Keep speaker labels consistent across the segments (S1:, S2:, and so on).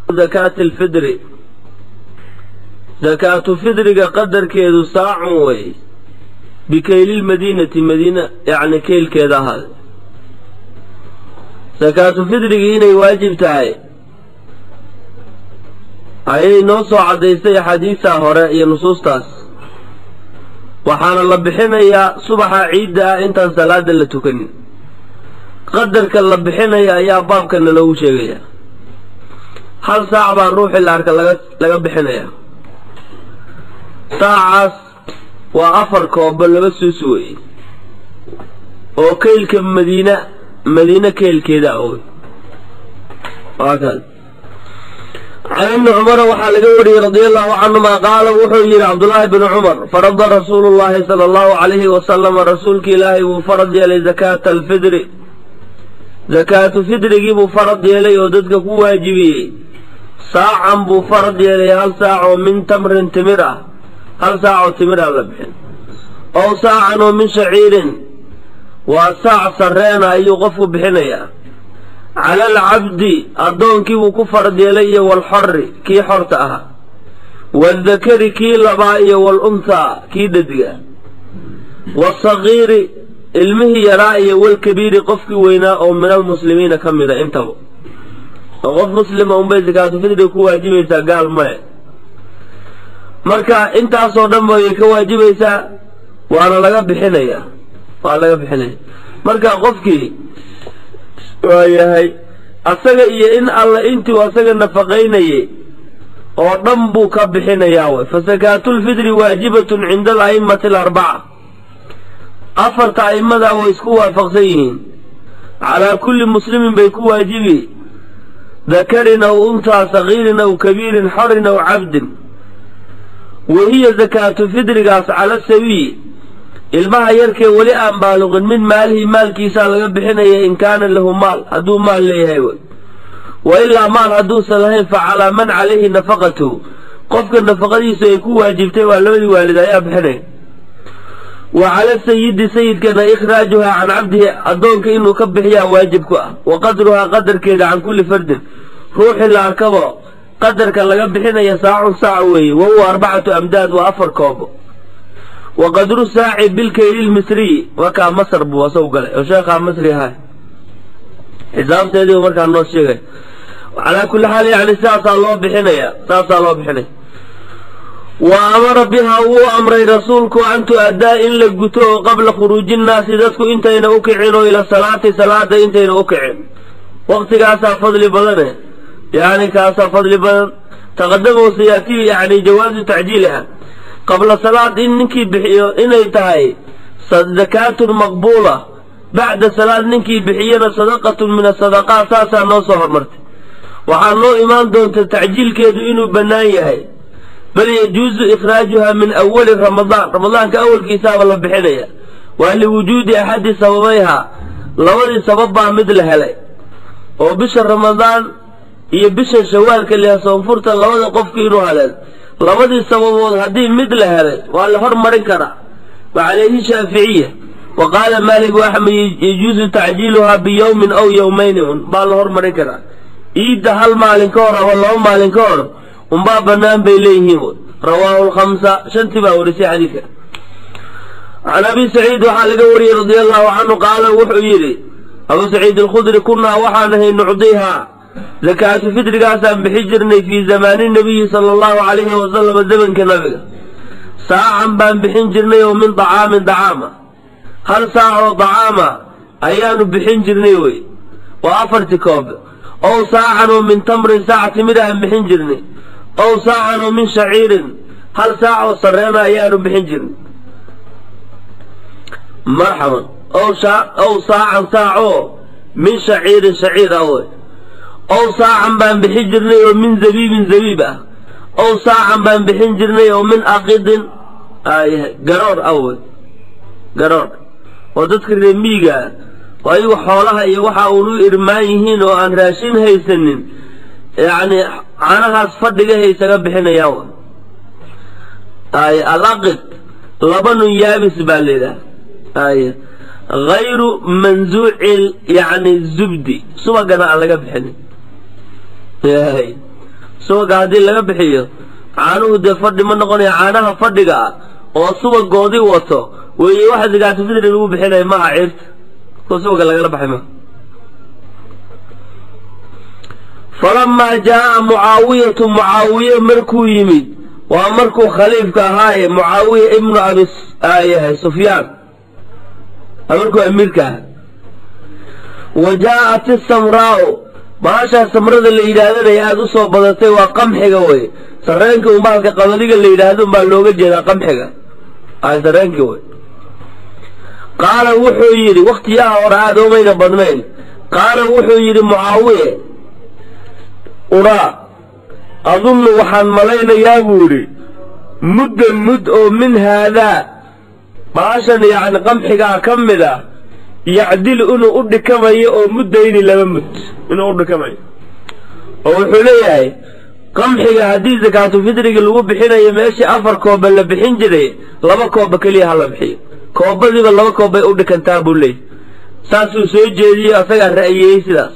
S1: zakaati alfidri zakaatu fidriga qadarkeedu saacun wey bikeylilmadiinati madiina yacni keylkeeda ahaada zakaatu fidrigii inay waajib tahay ayay noo soo caddaystay axaadiistaa hore iyo nusuustaas waxaana la bixinayaa subaxa ciidda ah intaan salaada la tukanin qadarka la bixinaya ayaa baabkana loogu sheegaya hal saac baa ruuxii la arka laga laga bixinaya saacaas waa afar koobo laba suus wey oo keylka madiina madiine keylkeeda ah wey waa kaas can ibni cumara waxaa laga wariyey radia allahu canhuma qaala wuxuu yidhi cabdullaahi bni cumar farada rasuulu llahi sala allahu calayhi wasalama rasuulki ilaahay wuu farad yeelay zakaata alfidri zakaatu fidrigii buu farad yeelay oo dadka ku waajibiyey saacan buu farad yeelay hal saac oo min tamrin timir ah hal saac oo timir ah la bixin ow saacan oo min shaciirin waa saac sarreena ayuu qofku bixinayaa cala alcabdi addoonkii buu ku farad yeelay iyo walxori kii xorta ahaa waaldakari kii labaa iyo walunhaa kii dhadiga waasagiiri ilmihii yaraa iyo walkabiiri qofkii weynaa oo min almuslimiina ka mida intaba oo qof muslima unbay zakaatu fidriga ku waajibaysaa gaal male marka intaasoo dhan bay ka waajibaysaa waana laga bixinayaa waa laga bixinaya marka qofkii waa yahay asaga iyo in alla intuu asaga nafaqaynayay oo dhan buu ka bixinayaa way fa sakaatulfidri waajibatun cinda ala'immati alarbaca afarta a'immadaa way isku waafaqsan yihiin calaa kulli muslimin bay ku waajibi dakarin aw untaa sagiirin aw kabiirin xorin aw cabdin wa hiya zakaatu fidrigaas cala sabiyi ilmaha yarkee weli aan baaluqin min maalihi maalkiisaa laga bixinaya in kaana lahu maal hadduu maal leeyahay wey wa ilaa maal hadduusan lahayn fa calaa man calayhi nafaqatuhu qofka nafaqadiisu ay ku waajibtay waa labadii waalid ayaa bixinaya wa cala sayidi sayidkana ikhraajuhaa can cabdihi addoonka inuu ka bixiyaa waajib ku ah wa qadruhaa qadarkeeda can kulli fardin ruuxii la arkabo qadarka laga bixinaya saacun saac weeye wa huwa arbacatu amdaad waa afar koobo wa qadru saaci bilkaylilmisriyi markaa masr buu asagu galay oo sheekhaa masri ahay xisaabteedii markaa noo sheegay calaa kulli xaal yani saasaa loo bixinaya saasaa loo bixinaya wa amara bihaa wuu amray rasuulku an tu-addaa in la guto oo qabla khuruuji nnaasi dadku intayna u kicin oo ila salaati salaada intayna u kicin waqtigaasaa fadli badane yani kaasaa fadli badan taqadama sayaatii yani jawaazu tacjiiliha qabla salaad in ninkii bixiyo inay tahay zakaatun maqbuula bacda salaad ninkii bixiyana sadaqatun min asadaqaat saasaa noo soo hormartay waxaa noo imaan doonta tacjiilkeedu inuu bannaan yahay bal yajuusu ikhraajuha min awali ramadaan ramadaanka awalkiisaaba la bixinaya waa liwujuudi axadi sababayha labadii sabab baa mid la helay oo bisha ramadaan iyo bisha shawaalka liha soonfurta labada qofki inuu haleen labadii sababood haddii mid la helay waa la hormarin karaa wa calayhi shaaficiya wa qaala maalik axmed yajuusu tacjiiluhaa biyowmin aw yowmayni un baa la hormarin karaa iidda hal maalin ka hor ama laba maalin ka hor unbaa bannaan bay leeyihiin rawaahu lkhamsa shantii baa warisay xadiidka can abi saciid waxaa laga wariyey radia allahu canhu qaala wuxuu yidhi abuu saciid alkhudri kunnaa waxaan ahay nucdihaa zakaatu fidrigaasaan bixi jirnay fii zamaani nabiyi sala allahu calayhi wasalama zamanka nabiga saacan baan bixin jirnay oo min dacaamin dacaama hal saac oo dacaama ayaanu bixin jirnay wey waa afarti koob ow saacan oo min tamrin saac timir aan bixin jirnay ow saacan oo min shaciirin hal saac oo sarreena ayaanu bixin jirnay marxaban ow saacan saac oo min shaciirin shaciir ah wey ow saacan baan bixin jirnay oo min zabiibin zabiib ah ow saacan baan bixin jirnay oo min aqidin garoor ah wey garoor oo dadka reemiiga ah oo ayagu xoolaha iyo waxa uunu irmaan yihiin oo aan raashin haysanin yacni canahaas fadhigahay isaga bixinayaan ay alaqid laba nun yaabis baa layidhaha ay hayru manzuuci yani zubdi subagana aan laga bixinin subaga haddii laga bixiyo caanuhu dee fadhi ma noqonaya caanaha fadhiga ah oo subagoodii wato weeye waxa zakaatu fidri lagu bixinaya maaha ciirta kuwa subaga lagala baxay maa falamaa jaaa mucaawiyatu mucaawiye markuu yimid waa markuu khaliifka ahaaye mucaawiya ibnu abi yahay sufyaan markuu amiirka aha wa jaa'at isamraa'u baashaa samrada la yidhaahdana aada u soo badatay waa qamxiga wey sareenka un baalka qabadiga la yidhaahdo un baa looga jeedaa qamxiga ay sareenki wey qaala wuxuu yidhi wakhtiyaha hore aada umayna badnayn qaala wuxuu yidhi mucaawiye uraa adunnu waxaan malaynayaa buu yidhi muddan mud oo min haadaa baashan yacni qamxigaa ka mid ah yacdilu inuu u dhikamayo oo muddayni laba mud inuu u dhikamayo oo wuxuu leeyahay qamxiga haddii sakaatu fidriga lagu bixinayo meeshii afar kooba la bixin jiray laba kooba keliya ha la bixiyo koobadiiba laba koob bay u dhikantaa buu leeyahy saasuu soo jeediyey asagaa ra'yiyey sidaas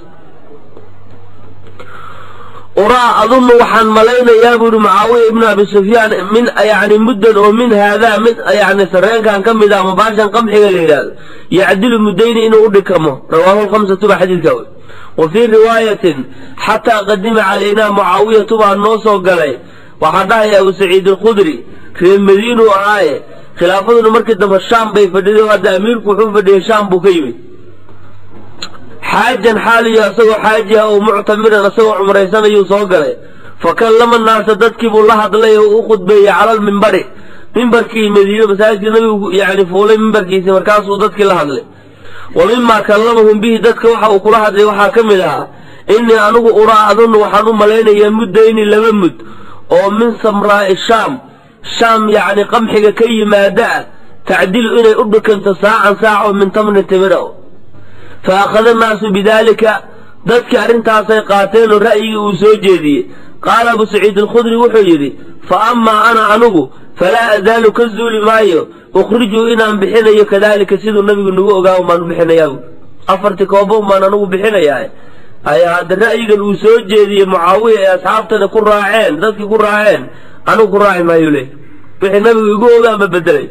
S1: uraa adunnu waxaan malaynayaa buuhi mucaawiya ibnu abi sufyaan min yani muddan oo min haadaa mid yani sareenkan ka mid ah ama baashan qamxiga la yidhaahdo yacdilu muddayni inuu u dhikamo rawaahu lkhamsatu ba xadiidka wey wa fii riwaayatin xataa qadima calaynaa mucaawiyatu baa noo soo galay waxaa dhahaya abu saciid alkhudri reer madiinuu ahaaye khilaafaduna markii dambe shaam bay fadhiday hadda amiirku wuxuu fadhiyey shaam buu ka yimid xaajan xaaliyo isagoo xaaji ah oo muctamiran isagoo cumraysanayuu soo galay fa kallama naasa dadkii buu la hadlay oo u khudbeeyey cala lmimbari mimbarkii madiine masaajidka nabigu yani fuulay mimbarkiisi markaasuu dadkii la hadlay wa mimaa kallamahum bihi dadka waxa uu kula hadlay waxaa ka mid ahaa innii anigu uraa adunnu waxaan u malaynayaa muddayni laba mud oo min samraa'i shaam shaam yacni qamxiga ka yimaada ah tacdilu inay u dhikanto saacan saac oo min tamni timira fa akhada annaasu bidaalika dadkii arrintaasay qaateen oo ra'yigii uu soo jeediyey qaala abu saciid alkhudri wuxuu yidhi fa amaa ana anugu falaa azaalu ka zuuli maayo ukhrijuu inaan bixinayo kadaalika siduu nabigu nagu ogaa umaan bixinayaa afartii kooba umaan anugu bixinayaa ayaa hadda ra'yigan uu soo jeediyey mucaawiya ee asxaabtana ku raaceen dadkii ku raaceen anigu ku raaci maayo le wixii nabigu igu ogaa ma bedelay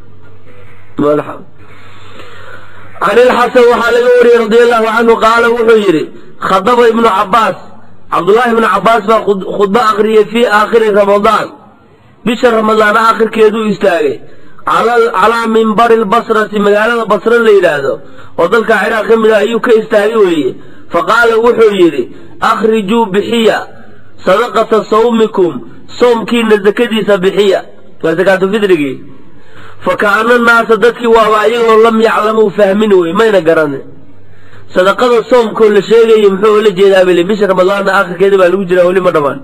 S1: can ilxasan waxaa laga wariyey radi allahu canhu qaala wuxuu yidhi khadaba ibnu cabbaas cabdullaahi ibnu cabbaas baa khudbo akhriyey fii aakhiri ramadaan bisha ramadaan aakhirkeeduu istaagay calaa mimbari lbasrati magaalada basre la yidhaahdo oo dalka ciraaq ka mid ah ayuu ka istaagay weeye fa qaala wuxuu yidhi akhrijuu bixiya sadaqata sawmikum soomkiina sakadiisa bixiya waa sakaatu fidrigii fa kaana naasa dadkii waaba ayagoo lam yaclamuu fahmin wey mayna garanin sadaqada soomkoo la sheegayay muxuu ula jeedaa bile bisha ramadaanna aakhirkeeda baa lagu jiraa weli ma dhammaan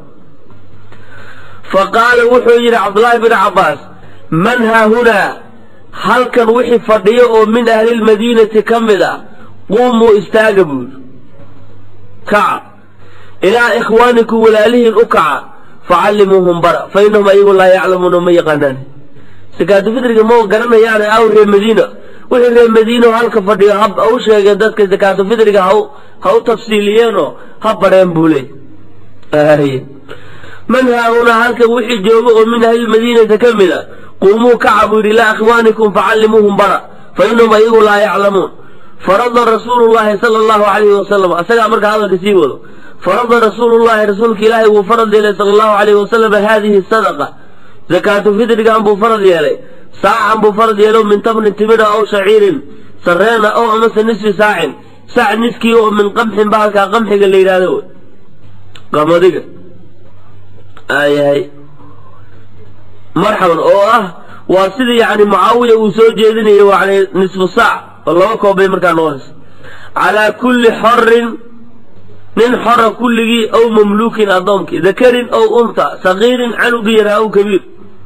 S1: fa qaala wuxuu yidhi cabdullaahi bin cabbaas man haahunaa halkan wixii fadhiyo oo min ahlilmadiinati ka mid ah quumuu istaaga buu yidhi kaca ilaa ikhwaanikum walaalihiin u kaca facallimuuhum bara fa innahum ayagu laa yaclamuuna ma yaqaanaan sakaatu fidriga ma garanayaane aw reer madiina wixii reer madiina halka fadhiyo ha u sheegeen dadka sakaatu fidriga ha u tafsiiliyeenoo ha bareen buu leey man haahunaa halkan wixii jooga oo min ahlilmadiinata ka mid a quumuu kaca buu yidhi ilaa ikhwaanikum facallimuuhum bara fa innahum ayagu laa yaclamuun farada rasuulu llaahi sala allahu calayhi wasalam asagaa marka hadalka sii wado farada rasuulu llahi rasuulka ilaahay wuu farad yeelay sala allahu calayhi wasalam haadihi sadaqa sakaatu fidrigan buu farad yeelay saacan buu farad yeelo min tamrin timira ow shaciirin sareena ow amase nisfi saacin sac niskii oo min qamxin bahalkaa qamxiga la yidhahdo wey qamadiga aayahay marxaban oo ah waa sidii yani mucaawiya uu soo jeedinayo yani nisfu saac oo laba koob bay markaa noqonaysa calaa kulli xorin nin xora kulligii ow mamluukin addoonkii dakarin ow unta sagiirin canugii yaraa ow kabiir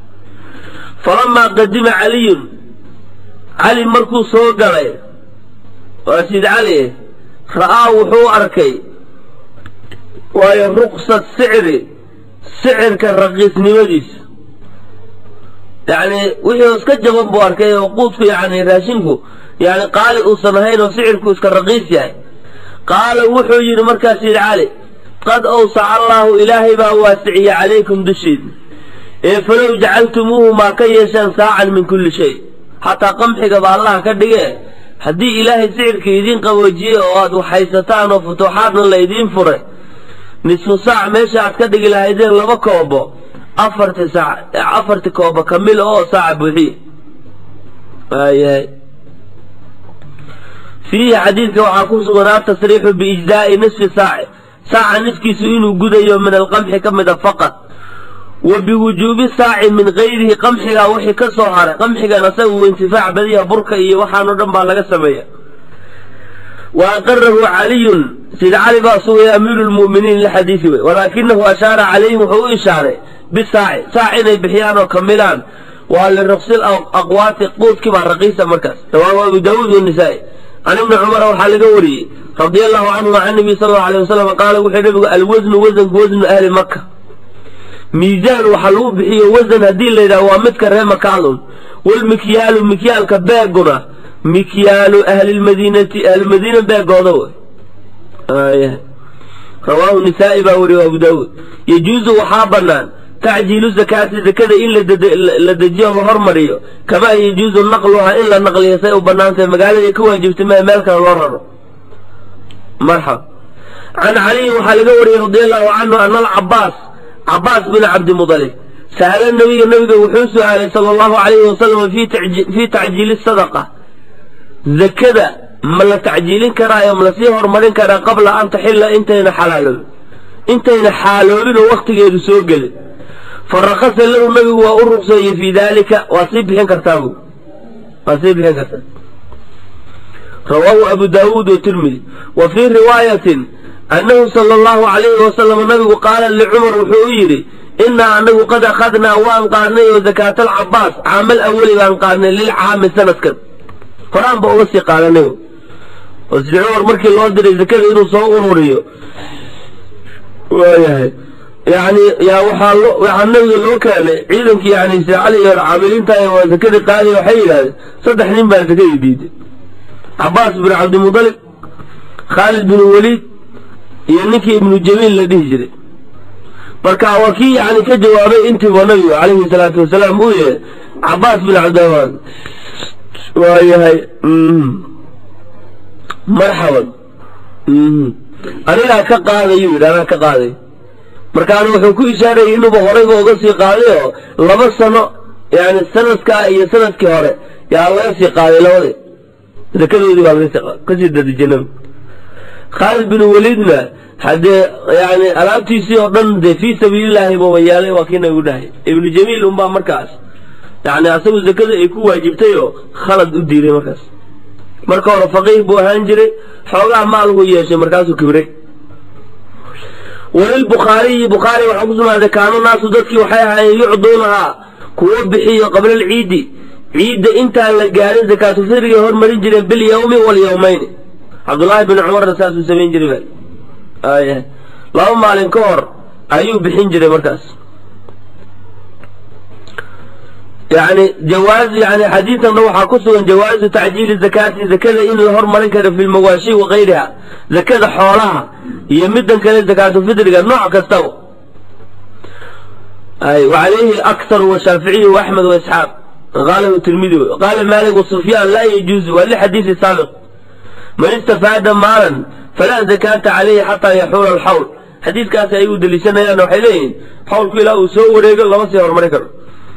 S1: falamaa qadima caliyun cali markuu soo galay waa siid cali ra'aa wuxuu arkay waayo ruqsad sicri sicirka raqiisnimadiisa yacni wixii iska jaban buu arkay oo quudku yani raashinku yani qaali uusan ahayn oo sicirku iska raqiis yahay qaala wuxuu yidhi markaas yidhi cali qad awsaca allaahu ilaahay baa waasiciye calaykum dushiida ee falow jacaltumuuhu maa ka yeeshaan saacan min kulli shay xataa qamxigaba allaha ka dhige haddii ilaahay sicirka idiin qaboojiyey oo aad waxhaysataan oo futuuxaadna la idiin furay nisfu saac meesha aad ka dhigi lahaydeen laba koobo afarti saac afarti koobo kamil oo saaca buuxiye waayahay fiihi xadiidka waxaa ku sugan atasriixu biijzaa'i nisfi saaci saaca niskiisu inuu gudayo min alqamxi ka mida faqad wa biwujuubi saaci min gayrihi qamxigaa wixii ka soo haray qamxigan asaga uu intifaac badiya burka iyo waxaanoo dhan baa laga sameeya wa aqarahu caliyun sida cali baa sugaya amiiru lmu'miniin lixadiisi wey walaakinahu ashaara calayhim wuxuu u ishaaray bisaaci saac inay bixiyaan oo kamilaan waa liraqsil aqwaati quudkii baa raqiisa markaas rawaahu abu daawuud wanisaa'i can ibni cumara waxaa laga wariyey radia allahu canhuma can nabiy sal allau alay wasalam qaala wuxuu nabigu alwasnu wasanku wasnu ahli maka miisaan waxa lagu bixiyo wasan haddii la yidhaha waa midka ree makaalun walmikyaalu mikyaalka beeguna mikyaalu ahlilmadiinati ahlilmadiina beegooda wey rawaahu nisaa'i baa wariye abu daawuud yajuusu waxaa bannaan tacjiilu zakaati zakada in la dejiyo la hormariyo kamaa yajuusu naqluhaa in la naqliyo say u bannaantahay magaalada ka waajibtay maa meel kale loo raro marxab can caliyin waxaa laga wariyey radi allahu canhu ana alcabaas cabaas bin cabdimudalib sa'ala nabiga nabiga wuxuu su-aalay sala allahu alayhi wasalam fii tacjiili sadaqa zakada ma la tacjiilin karaayo ma lasii horumarin karaa qabla an taxilla intayna xalaaloobin intayna xaaloobin oo waktigeedu soo gelin farakasa lahu nabigu waa u ruqseeyey fii daalika waa sii bixin kartaa bu waa sii bixin kartaa rawaahu abu daawuud watirmidi wa fii riwaayatin annahu sala allahu calayhi wasalam nabigu qaala licumar wuxuu u yidhi innaa anagu qad akhadnaa waan qaadnay oo zakaata alcabaas caamal awali baan qaadnay lilcaami sanadkan horaan ba uga sii qaadanay oo sidi cumar markii loo diray zakada inuu soo ururiyo waayahay yani yaa waxaa lo waxaa nabiga loo keenay ciidankii yani sicali iyo caamiliinta waa zakadii qaadi waxay yidhahdeen saddex nin baa zakadii diiday cabaas bin cabdimudalib khaalid bin waliid iyo ninkii ibnu jamiil la dhihi jiray marka waa kii yani ka jawaabay intiiba nabigu calayhi salaatu wasalaam uu yahay cabaas bin cabdiramaan waayahay marxaban anigaa ka qaadayuu yidhi anaa ka qaaday markaana wuxuu ku ishaarayay inuuba horayba uga sii qaaday oo laba sano yani sanadkaa iyo sanadkii hore yaa laga sii qaaday labadii zakadoodii baa laga sii qaaday kasii dadijay nabigu khaalid bin waliidna haddee yani alaabtiisii oo dhan dee fii sabiililaahi buuba yaalay waa kii nabigu dhahay ibnu jamiil unbaa markaas yani asagu zakada ay ku waajibtay oo khalad u diiday markaas marka hore faqiih buu ahaan jiray xoogaa maal buu yeeshay markaasuu kibray walilbukhaariyi bukhaari waxaa ku sugnaaday kaanu naasu dadkii waxay ahaayeen yucduunahaa kuwo bixiyo qabla alciidi ciidda intaan la gaarin zakaatu fidrigay hormarin jireen bilyawmi walyawmayni cabdullaahi bin cumarna saasuu samayn jiray aya laba maalin ka hor ayuu bixin jiray markaas yani jawaaz yani xadiisanna waxaa ku sugan jawaazu tacjiili zakaati zakada in la hormarin karo fi lmawaashi wa kayriha zakada xoolaha iyo midan kale zakaatu fidriga nooc kastaba ay wacalayhi akthar washaaficiyu waaxmed waisxaaq qalahu tirmidi qaala maalik wasufyaan laa yajuuzu waa lixadiisi saabiq man istafaada maalan falaa zakaata calayhi xataa yaxuula alxawl xadiidkaasi ay u deliishanayaan waxay leeyihiin xawlku ilaa uu soo wareego lama sii horumarin karo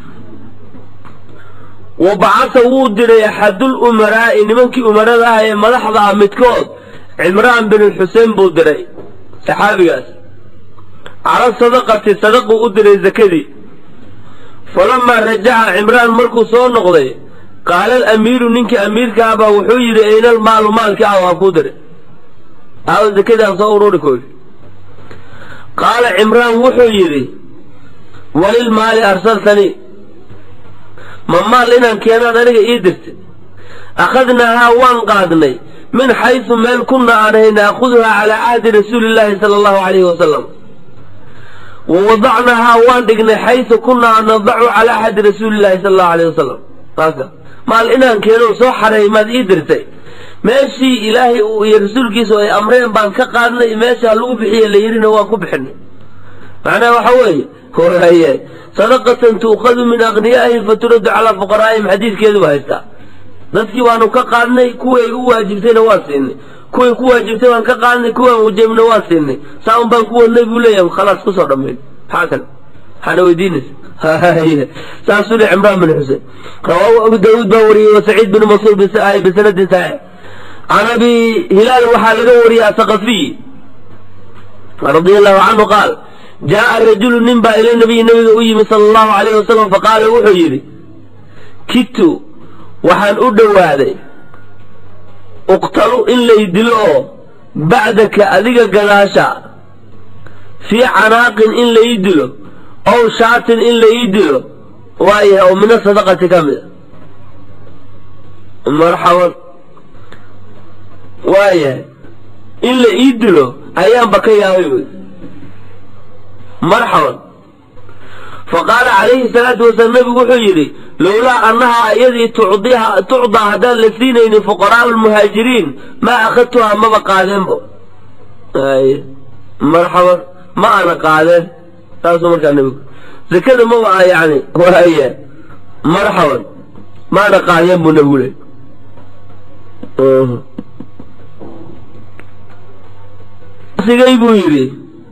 S1: wa bacasa wuu diray axadul umaraa'i nimankii umarada ah ee madaxda ah midkood cimraan bin xuseen buu diray saxaabigaas cala sadaqati sadaquu u diray zakadii falamaa rajaca cimraan markuu soo noqday qaala alamiiru ninkii amiirka ah baa wuxuu yidhi aynal maalu maalkii ah waa kuu diray aawo zakadaan soo ururi koy qaala cimraan wuxuu yidhi walilmaali arsaltanii ma maal inaan keenaad aniga ii dirtay akhadnaahaa waan qaadnay min xaysu meel kunna aan ahay naakuduhaa calaa cahdi rasuuli illaahi sala allahu calayhi wasalam wa wadacnahaa waan dhignay xaysu kunna nadacu calaa cahdi rasuuli illaahi sala allahu alayh wasalam maal inaan keeno soo xareey maad ii dirtay meeshii ilaahay uu iyo rasuulkiisu ay amreen baan ka qaadnay meeshaa lagu bixiye la yidhina waan ku bixinay macnaha waxa weeye waye sadaqatan tuukhadu min akhniyaa'ihim faturaddu calaa fuqaraa'ihim xadiidkeedu baa haystaa dadkii waanu ka qaadnay kuway u waajibtayna waan siinay kuway ku waajibtay waan ka qaadnay kuwaan wajabna waan siinay saa un baan ku wadnay buu leeyahay khalaas kusoo dhammayn maxaa kale maxaana weydiinaysa saasuu le cimraan bin xuseen rawaahu abu daawuud baa wariyey wa saciid bin mansuur bisanadin saxiix can abi hilaal waxaa laga wariyey asaqafiy radia allahu canhu qaal jaaa rajulu nin baa ila nabiyi nabiga u yimi sala allahu alayh wasalam faqaala wuxuu yidhi kitu waxaan u dhowaaday uqtalu in lay dilo oo bacdaka adiga gadaasha fii canaaqin in lai dilo ow shaatin in lai dilo waayahay oo mina sadaqati ka mida marxaban waayahay in la ii dilo ayaanba ka yaabay wy marxaban faqaala calayhi salaatu wasalaam nabigu wuxuu yidhi lowlaa annahaa iyadii tucdaa haddaan la siinaynin fuqaraa lmuhaajiriin maa akhadtuhaa maba qaadeenbo marxaban ma ana qaadeen saasuu markaa nabigu zakada maba a yani waaya marxaban maana qaadeen buu nabigu le sigay buu yidhi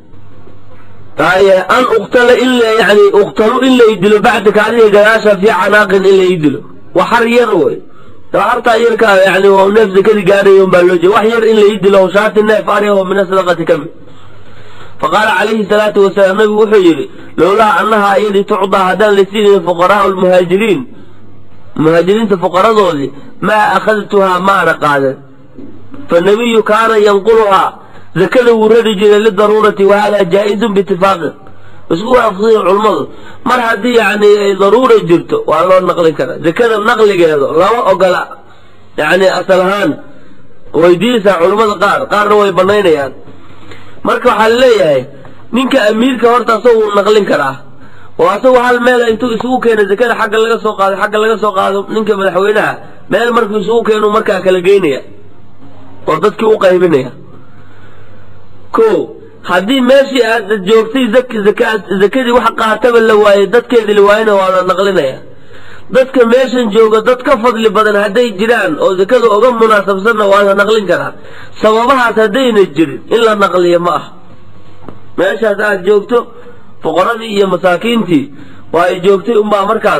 S1: an uktala in yani uktalu in lay dilo bacdaka adiga gadaasha fii canaaqin in lay dilo wax har yar wey hartaa yarkaa yani waa neef zakadii gaadhay un baa loo jeeda wax yar in lay dilo shaati neef ari oo min asadaqati ka mid faqaala calayhi salaatu wasalaam nabigu wuxuu yidhi lowlaa annahaa iyadii tucdaa haddaan la siinayn fuqaraau lmuhaajiriin muhaajiriinta fuqaradoodii maa akhadtuhaa maana qaaden fanabiyu kaana yanquluhaa zakada wuu rari jiray lidaruurati wa hada jaa-izun biitifaaqin isku waafaqsanya culummadu mar haddii yani ay daruura jirto waa loo naqlin karaa zakada naqligeedu lama ogola yani asal ahaan weydiinaysaa culummada qaar qaarna way banaynayaan marka waxaa laleeyahay ninka amiirka horta asagu wuu naqlin karaa oo asagu hal meel intuu isugu keeno zakada xagga laga soo qaado xagga laga soo qaado ninka madaxweynaha meel markuu isugu keenu markaa kala geynaya oo dadkii u qaybinaya ko haddii meeshii aad joogtay zakadii wax qaataba la waayey dadkeedii la waayena waa la naqlinaya dadka meeshan jooga dad ka fadli badan hadday jiraan oo zakada uga munaasabsanna waa la naqlin karaa sababahaas haddayna jirin in la naqliyo ma ah meeshaas aad joogto fuqaradii iyo masaakiintii waa ay joogtay unbaa markaas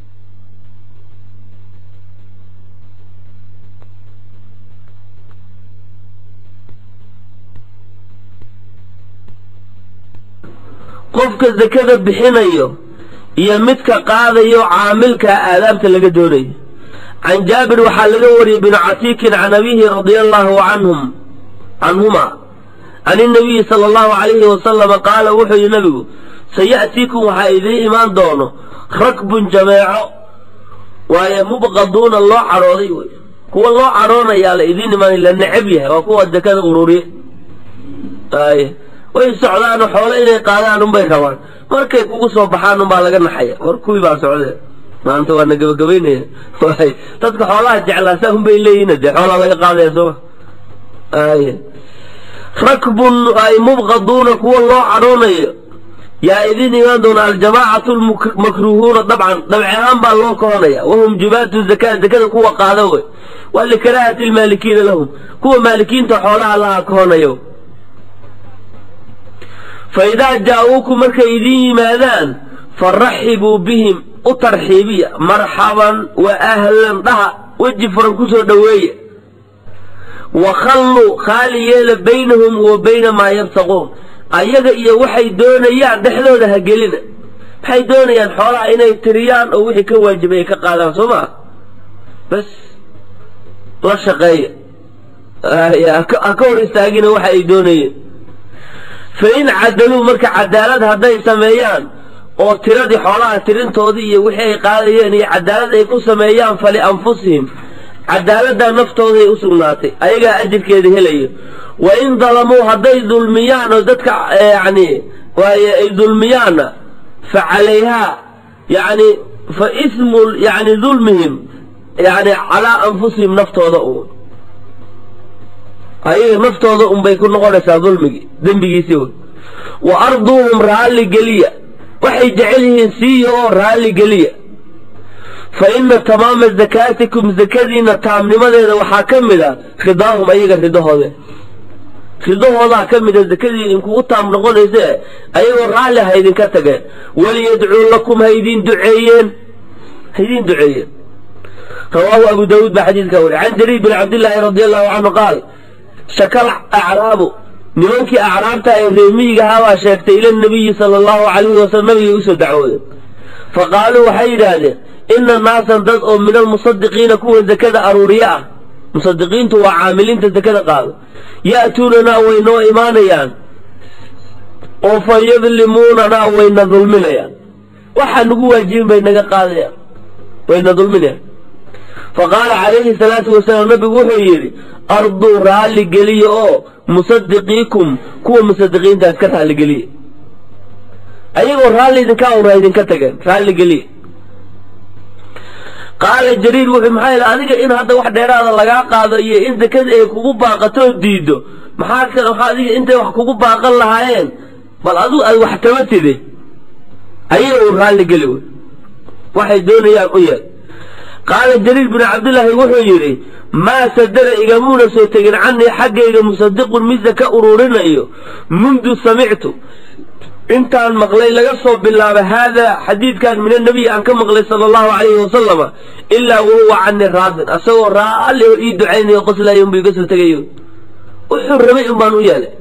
S1: qofka zakada bixinayo iyo midka qaadayo caamilka aadaabta laga doonayo can jaabir waxaa laga wariyey binu catiikin can abihi radia allahu canhum canhuma can inabiyi sala allahu calayhi wasalama qaala wuxuu yihi nabigu saya'tiikum waxaa idiin imaan doono rakbun jameeco waaye mubqaduuna loo cadhooday wey kuwa loo cadhoonayaa la idiin imaanay la necab yahay waa kuwa zakada ururiye ay way socdaano xoolo inay qaadaan unbay rabaan markay kugu soo baxaan unbaa laga naxaya war kuwii baa socdee maanta waana gabagabaynaya way dadka xoolaha jeclaasaa unbay leeyihin dee xoolaa laga qaadaya sooma ay rakbun ay mubqaduuna kuwa loo cadhoonayo yaa idin imaan doona aljamaacatu lmakruhuuna dabcan dabci ahaan baa loo kohonaya wahum jubaatu zaka zakada kuwa qaada wey waa likaraahati lmaalikiina lahum kuwa maalikiinta xoolaha laha kohonayo fa idaa jaa-uukum markay idiin yimaadaan faraxibuu bihim u tarxiibiya marxaban wa ahlan dhaha weji furan kusoo dhoweeya wa khalluu khaali yeela baynahum wa bayna maa yabtaquun ayaga iyo waxay doonayaan dhexdooda ha gelina maxay doonayaan xoolaha inay tiriyaan oo wixii ka waajibay ay ka qaadaan soo maa bas la shaqeeya ha ka hor istaagina waxa ay doonayeen fa in cadaluu marka cadaalad hadday sameeyaan oo tiradii xoolaha tirintoodii iyo wixii ay qaadayeen iyo cadaalad ay ku sameeyaan falianfusihim cadaaladdaa naftooday u sugnaatay ayagaa ajirkeeda helayo wa in dalamuu hadday dulmiyaan oo dadka yani waaye ay dulmiyaanna fa calayhaa yani fa ismu yani dulmihim yani calaa anfusihim naftooda u ayaga naftooda unbay ku noqonaysaa dulmigii dembigiisii wey wa arduuhum raalli geliya waxay jecel yihiin siiya oo raalli geliya fa ina tamaama zakaatikum zakadiina taamnimadeeda waxaa ka mid a ridaahum ayaga ridahoode ridahoodaa ka mida zakadii idinkugu taam noqonayse ayagoo raalli ha idinka tageen waliyadcuu lakum ha idin duceeyeen ha idin duceeyeen rawaahu abu daawuud baa xadiidka wari can jariir bin cabdillaahi radi allahu canhu qaal shakal acraabu nimankii acraabta ee reemiyigahaa baa sheegtay ila nabiyi sala allahu calayhi wasalam nabigay usoo dacwoodeen fa qaaluu waxay yidhaahdeen ina naasan dad oo min almusadiqiina kuwa zakada aruuriye ah musadiqiintu waa caamiliinta zakada qaado ya'tuunanaa way noo imaanayaan oo fa yadlimuunanaa wayna dulminayaan waxaa nagu waajibin bay naga qaadayaan wayna dulminayaan fa qaala calayhi salaatu wasalaam nabigu wuxuu yidhi arduu raalli geliya oo musadiqiikum kuwa musadiqiintaas ka raalli geliya ayagoo raalli idinka awra idinka tageen raalli geliya qaala jariir wuxuu maxaa yidhi adiga in hadda wax dheeraada lagaa qaado iyo in zakada ay kugu baaqatoo diiddo maxaa maxaa adiga intay wax kugu baaqan lahaayeen bal adigu aad wax taba tide ayaga uu raalli geli wey waxay doonayaan u yeel qaala jariir binu cabdillaahi wuxuu yidhi maa sadara igamuuna soo tegin canii xaggayga musadiqun mid zaka uruurinayo mundu samictu intaan maqlay laga soo bilaaba haadaa xadiidkan min annabiy aan ka maqlay sala allahu calayhi wasalama ilaa wahuwa cani raadin asagoo raalli oo ii ducaynayo qoslayo unbu iga soo tegayo wuxuu rabay un baan u yeelay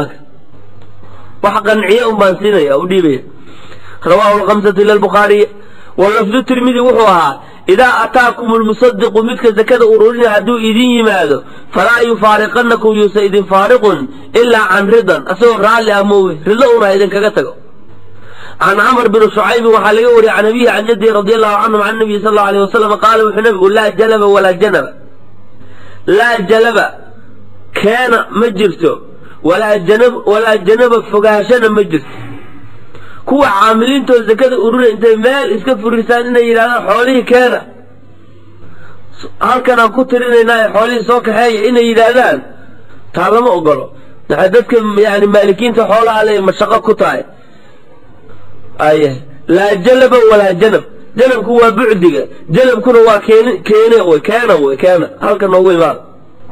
S1: wax qanciye un baan siinaya u dhiibaya rawaahu lkhamsatu ila albukhaariy walafdu tirmidi wuxuu ahaa idaa ataakum lmusadiqu midka zakada ururinaya hadduu idin yimaado falaa yufaariqanakum yuusa idin faariqun ilaa can ridan asagoo raalli ah moowe rido una idinkaga tago can camr bni shucaybin waxaa laga wariyey can abihi can jadihi radi allahu canhum can nabiyi sal allau alيh wasalam qaala wuxuu nabigu laa jalaba walaa janaba laa jalaba keena ma jirto walaa janab walaa janaba fogaashana ma jirto kuwa caamiliintoo zakada urura intay meel iska furisaan inay yidhahdaan xoolihii keena halkan aan ku tirinaynaa ee xoolihii soo kaxeeya inay yidhaahdaan taa lama ogolo maxay dadka yani maalikiinta xoolaha le mashaqo ku tahay aya laa jalaba walaa janab janabku waa bucdiga janabkuna waa keen keene wy keena wy keena halkan noogu imaada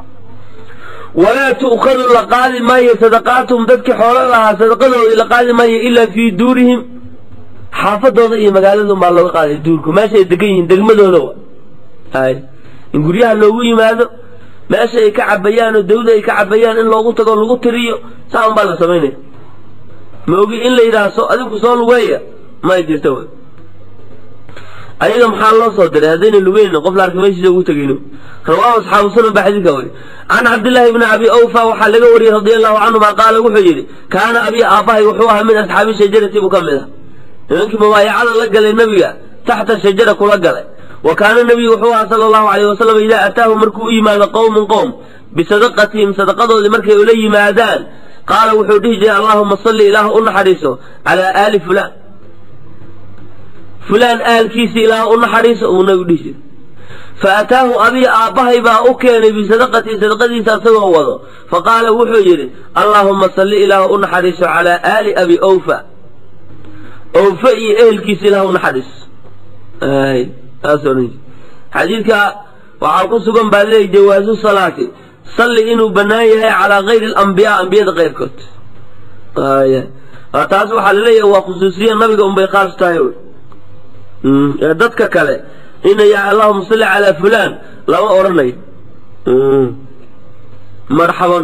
S1: walaa tu'khadu la qaadi maayo sadaqaatuhum dadkii xoolo lahaa sadaqadoodii la qaadi maayo ilaa fii duurihim xaafadooda iyo magaaladun baa looga qaaday duurku meesha ay degan yihiin degmadooda wa hay in guryaha loogu yimaado meesha ay ka cabayaan oo dawda ay ka cabayaan in loogu tago lagu tiriyo saa un baa la samaynaya ma ogi in la yidhaahso adinku soo lugeeya may jirta w ayaga maxaa loo soo diray haddayna lugeynin qof la arka meeshiisa ugu tegayno rawaahu asxaabu sunan baa xadiidka wari can cabdillaahi bni abi awfa waxaa laga wariyey radi allahu canhuma qaala wuxuu yidhi kaana abi aabbahay wuxuu ahaa min asxaabi shajarati buu ka mid ah nimankii mubaayacada la galay nebiga taxta shajara kula galay wa kaana nebiyu wuxuu ahaa sala allahu alayh wasalam idaa ataahu markuu u yimaado qowmun qowm bisadaqatihim sadaqadoodii markay ula yimaadaan qaala wuxuu dhihi jiray allahuma salli ilaah u naxariiso calaa aali fulaan fulaan aalkiisi ilaah u naxariiso uu nabigu dhihi jiray fa ataahu abii aabbahay baa u keenay bisadaqatii sadaqadiisa asagoo wado fa qaala wuxuu yidhi allaahuma salli ilaah u naxariiso calaa aali abi awfa awfa iyo ehelkiisa ilaah u naxariiso xadiidka waxaa ku sugan baa leeyahy jawaasu salaati salli inuu bannaan yahay calaa kayri alambiyaa ambiyada keyrkood taas waxaa laleeyahay waa khusuusiya nabiga unbay khaas tahay ee dadka kale inaya allahuma salli calaa fulaan lama odhanayo marxaban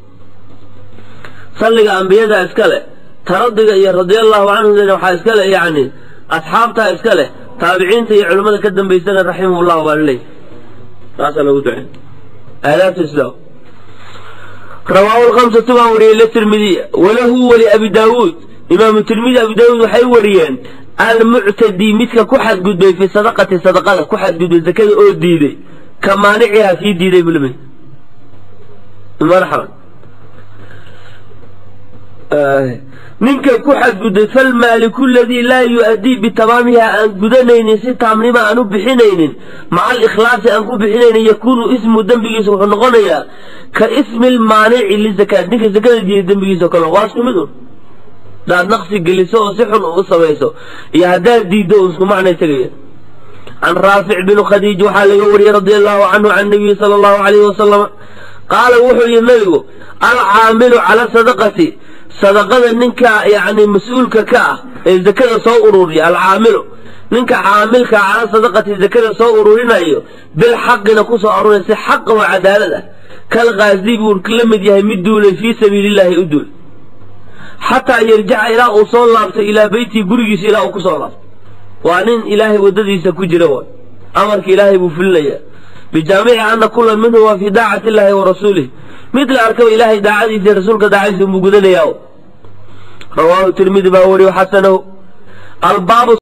S1: salliga ambiyada iskale taradiga iyo radia allahu canhum waxaa iskale yani asxaabtaa iska leh taabiciinta iyo culimmada ka dambaysana raximah llahu baa laleeyahy taasaa lagu ducey aadaabta islaam rawaahu lkamsatu baa wariyey litirmidiya walahu wali abi daawuud imaamu tirmidi abi daawuud waxay wariyeen almuctadi midka ku xadgudbay fi sadaqati sadaqada ku xadgudbay zakada oo diiday ka maanicihaa sii diiday buu lamid marxaban ninka ku xadgudbay falmaaliku ladii laa yu-addii bitamaamiha aan gudanaynin si taamnima aan u bixinaynin maca alikhlaasi aan ku bixinaynin yakuunu ismu dembigiisa wuxuu noqonayaa ka ismi lmaanici lizakaat ninka zakada diiday dembigiisa o kale waa isku mid un hadaad naqsi geliso oo si xun u samayso iyo haddaad diiddo un isku macnay tegaya can raafic binu khadiij waxaa laga wariyey radia allahu canhu can nabiyi sala allahu alayhi wasalama qaala wuxuu yihi nabigu alcaamilu cala sadaqati sadaqada ninka yani mas-uulka ka ah ee zakada soo ururiya alcaamilu ninka caamilka cala sadaqati zakada soo ururinayo bilxaqina kusoo aruray si xaqa oo cadaalad ah kal kaazi buu la mid yahay mid duulay fii sabiilillahi u duul xataa yarjaca ilaa uu soo laabto ilaa beytii gurigiisa ilaa uu kusoo laabto waa nin ilaahay waddadiisa ku jira way amarka ilaahay buu fulinayaa bijaamici ana kula minhu waa fii daacati illahi wa rasuulih mid la arkaba ilaahay daacadiisa rasuulka daacadiisa buu gudanayaa rawaahu tirmidi baa wariyo xasanahu albaabu